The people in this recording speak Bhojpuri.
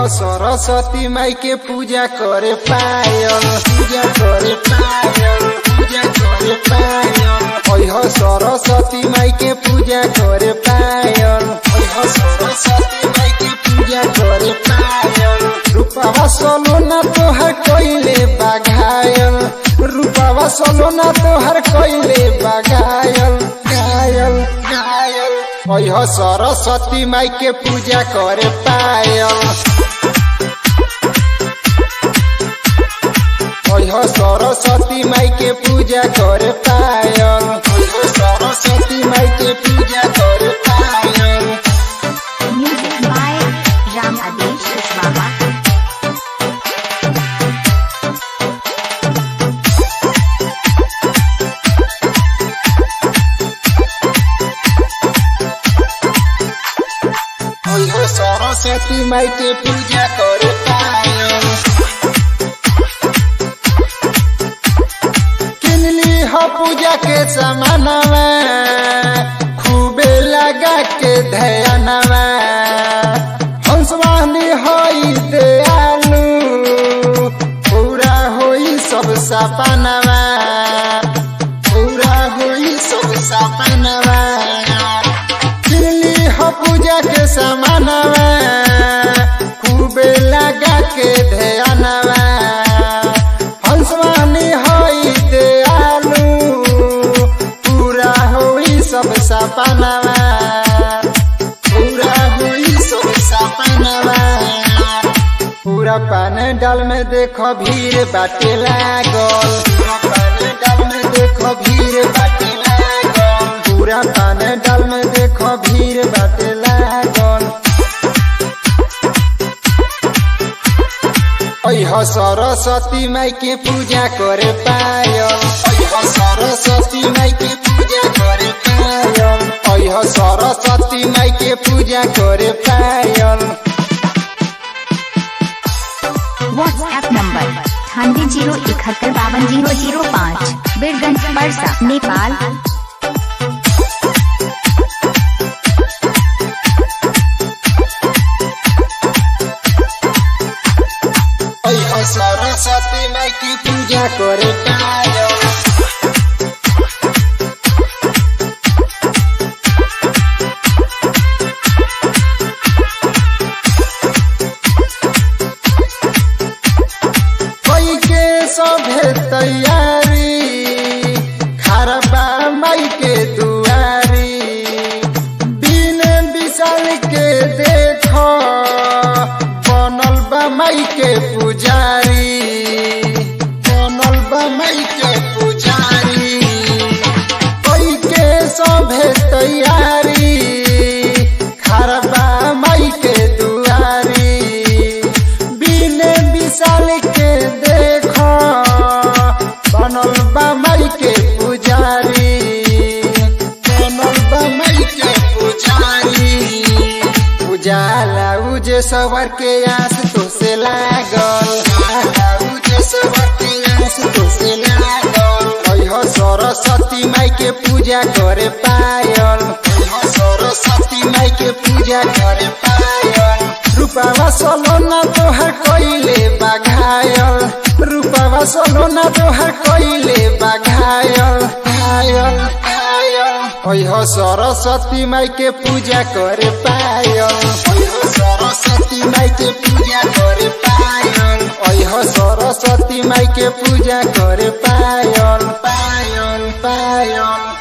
सरस्वती माई के पूजा करे पायल पूजा करे पायल पूजा करे पायल ओह सरस्वती माई के पूजा करे पायल ओह सरस्वती माई के पूजा करे पायल रूपावा सोलोना तोहर कोइले बाघायल रूपावा सोलोना तोहर कोइले बाघायल घायल घायल ओह सरस्वती माई के पूजा करे पायल ओह सरस्वती माई के पूजा करे पायल ओह सरस्वती माई के पूजा करे पायल Music by Ram Adesh Kushwaha. ओह सरस्वती माई के पूजा करे पायल किनली हो पूजा के समानवा खूबे लगा के ध्यानवा हंसवानी होई दयालु पूरा होई सब सपनवा पूरा होई सब सपनवा किनली हो पूजा के समानवा खूबे लगा के ध्यानवा हंसवानी होई दयालु पूरा होई सब सपनवा पूरा होई सब सपनवा पूरा पान डाल में देखो भीड़ बाटे लागल पूरा पान डाल में देखो भीड़ बाटे लागल पूरा पान डाल में देखो भीड़ बाटे लागल ओह सरस्वती माई के पूजा करे पायल ओह सरस्वती माई के पूजा करे पायल ओह सरस्वती माई के पूजा करे पायल WhatsApp number अठानवे जीरो इकहत्तर बावन जीरो जीरो पाँच बीरगंज परसा नेपाल ओह सरस्वती माई की पूजा करे पायल कोई के सभे तैयारी खरबा माई के दुआरी दिन विशाल के देखो बनल बा माई के पुजारी बनल बा माई के पुजारी कोई के सभे तैयारी खरबा माई के दुआरी बिन विशाल के देखो बनल बा माई के पुजारी बनल बा माई के पुजारी उजाला उजे सवर के आस तो से लागल उजाला उजे सवर के आस तो से लागल ओह सरस्वती माई के पूजा करे पायल ओह सरस्वती माई के पूजा करे पायल रूपावा सोलोना तोहर कोइले बाघायल रूपावा सोलोना तोहर कोइले बाघायल घायल घायल ओह सरस्वती माई के पूजा करे पायल ओह सरस्वती माई के पूजा करे पायल ओह सरस्वती माई के पूजा करे पायल पायल पायल